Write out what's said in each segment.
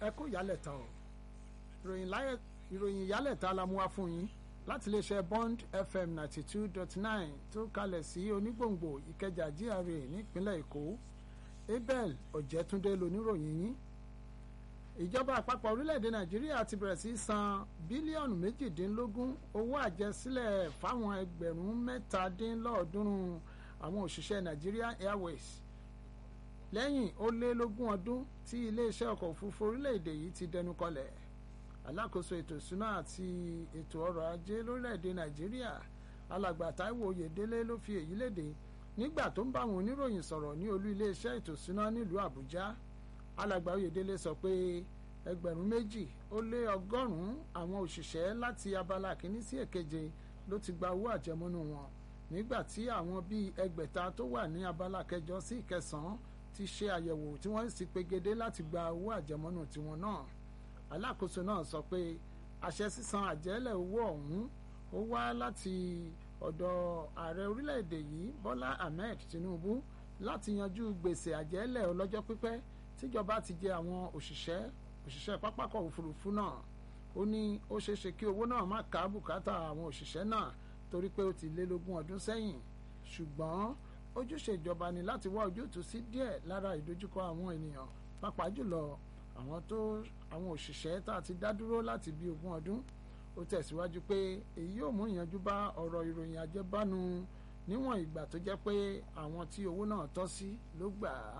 ẹ kú ìyálẹ̀ta o ìròyìn ìyálẹ̀ta la mú wá fún yín láti iléeṣẹ́ Bond FM ninety two dot nine tó kalẹ̀ sí onígbòǹgbò Ìkẹjà GRA nípínlẹ̀ Èkó Abel Ọ̀jẹ̀túndé loníròyìn yín ìjọba àpapọ̀ orílẹ̀-èdè Nàìjíríà ti bẹ̀rẹ̀ sí san bílíọ̀nù méjìdínlógún owó àjẹsílẹ̀ fáwọn ẹgbẹ̀rún mẹ́tàdínlọ́ọ̀ọ́dúnrún àwọn òṣìṣẹ́ Nigeria Airways lẹ́yìn ó lé lógún ọdún tí iléeṣẹ́ ọkọ̀ òfurufú orílẹ̀-èdè yìí ti dẹnu kọlẹ̀ alákòóso ètò ìsúná àti ètò ọrọ̀ ajé lórílẹ̀-èdè Nàìjíríà alàgbà Táíwò Oyèdélé ló fi èyí léde nígbà tó ń bá àwọn oníròyìn sọ̀rọ̀ ní olú iléeṣẹ́ ètò ìsúná nílùú Àbújá alàgbà Oyèdélé sọ pé ẹgbẹ̀rún méjì ó lé ọgọ́rùn-ún àwọn òṣìṣẹ́ láti abala kìíní sí èkeje ló ti gba owó àjẹmọ́nú wọn nígbà tí àwọn bíi ẹgbẹ̀ta tó wà ní abala kẹjọ sí ìkẹsàn-án ti ṣe àyẹ̀wò tí wọ́n sì pegedé láti gba owó àjẹmọ́nú tiwọn náà alákòóso náà sọ pé àṣẹ sísan àjẹ́lẹ̀ owó ọ̀hún ó wá láti ọ̀dọ̀ ààrẹ orílẹ̀-èdè yìí Bọ́lá Ahmed Tinubu láti yanjú gbèsè àjẹ́lẹ̀ ọlọ́jọ́ pípẹ́ tíjọba ti jẹ àwọn òṣìṣẹ́ òṣìṣẹ́ pápákọ̀ òfurufú náà ó ní ó ṣeéṣe kí owó náà má ká bùkátà àwọn òṣìṣẹ́ náà torí pé ó ti lé lógún ọdún sẹ́yìn ṣùgbọ́n ojúṣe ìjọba ni láti wá ojútùú sí díẹ̀ lára ìdojúkọ àwọn ènìyàn pàápàá jùlọ àwọn tó àwọn òṣìṣẹ́ tá a ti dá dúró láti bí ogún ọdún ó tẹ̀síwájú pé èyí yóò mú ìyanjú bá ọ̀rọ̀ ìròyìn àjẹbánu níwọ̀n ìgbà tó jẹ́ pé àwọn tí owó náà tọ́ sí ló gbà á.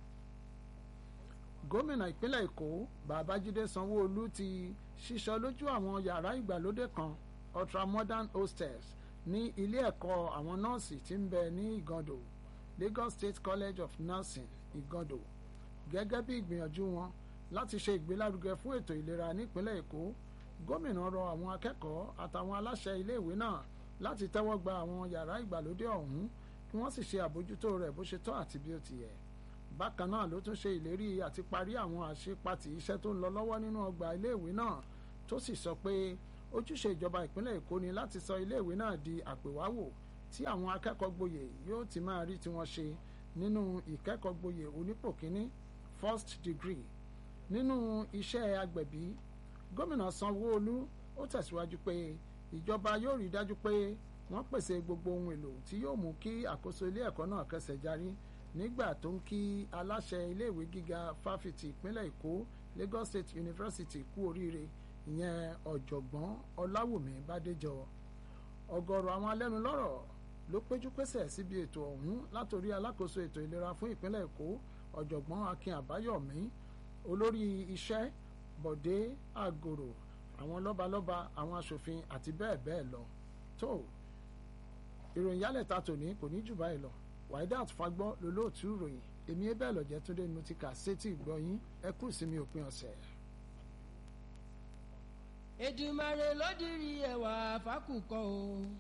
gómìnà ìpínlẹ̀ èkó babájídé sanwó-olú ti ṣíṣọ lójú àwọn yàrá ìgbàlódé kan ultramodern hostels ní ilé ẹ̀kọ́ àwọn nọ́ọ̀sì tí ń bẹ ní ìgàndò Lagos State College of Nursing ìgàndò gẹ́gẹ́ bí ìgbìyànjú wọn láti ṣe ìgbélárugẹ fún ètò ìlera nípínlẹ̀ èkó gómìnà rọ àwọn akẹ́kọ̀ọ́ àtàwọn aláṣẹ iléèwé náà láti tẹ́wọ́ gba àwọn yàrá ìgbàlódé ọ̀hún kí wọ́n sì ṣe àbójútó rẹ̀ bó ṣe tọ́ àti bí ó ti yẹ bákan náà ló tún ṣe ìlérí àti parí àwọn àṣepatì iṣẹ́ tó ń lọ lọ́wọ́ nínú ọgbà iléèwé náà tó sì sọ pé ojúṣe ìjọba ìpínlẹ̀ èkó ni láti sọ iléèwé náà di àpèwáwò tí àwọn akẹ́kọ̀ọ́ gboyè yóò ti máa rí tiwọn ṣe nínú ìkẹ́kọ̀ọ́ gboyè onípò kínní first degree nínú iṣẹ́ agbẹ̀bí gómìnà sanwó-olú ó tẹ̀síwájú pé ìjọba yóò rí dájú pé wọ́n pèsè gbogbo ohun èlò tí yóò mú kí àkóso ilé ẹ̀kọ́ náà kẹsẹ̀ járí nígbà tó ń kí aláṣẹ iléèwé gíga fáfitì ìpínlẹ̀ èkó Lagos State University kú oríire ìyẹn ọ̀jọ̀gbọ́n ọláwùmí bádéjọ ọ̀gọ̀rọ̀ àwọn alẹ́nulọ́rọ̀ ló péjú pésẹ̀ síbi ètò ọ̀hún látòrí alákòóso ètò ìlera fún ìpínlẹ̀ èkó ọ̀jọ̀gbọ́n akin àbáyọ̀mí olórí iṣẹ́ bọ̀dé àgòrò àwọn lọ́balọ́ba àwọn aṣòfin àti bẹ́ẹ̀ bẹ́ẹ̀ lọ tó ìròyìn yálẹ̀ta tòní kò ní jù báyìí lọ waidat fagbọ́ lolóòtú ìròyìn èmi ẹ bẹ́ẹ̀ lọ́jẹ́ túndé ni mo ti kà sétí ìgbọ́yín ẹ kú ìsinmi òpin ọ̀sẹ̀. Èdùmàrè ló dirí ẹwà fákùkọ o.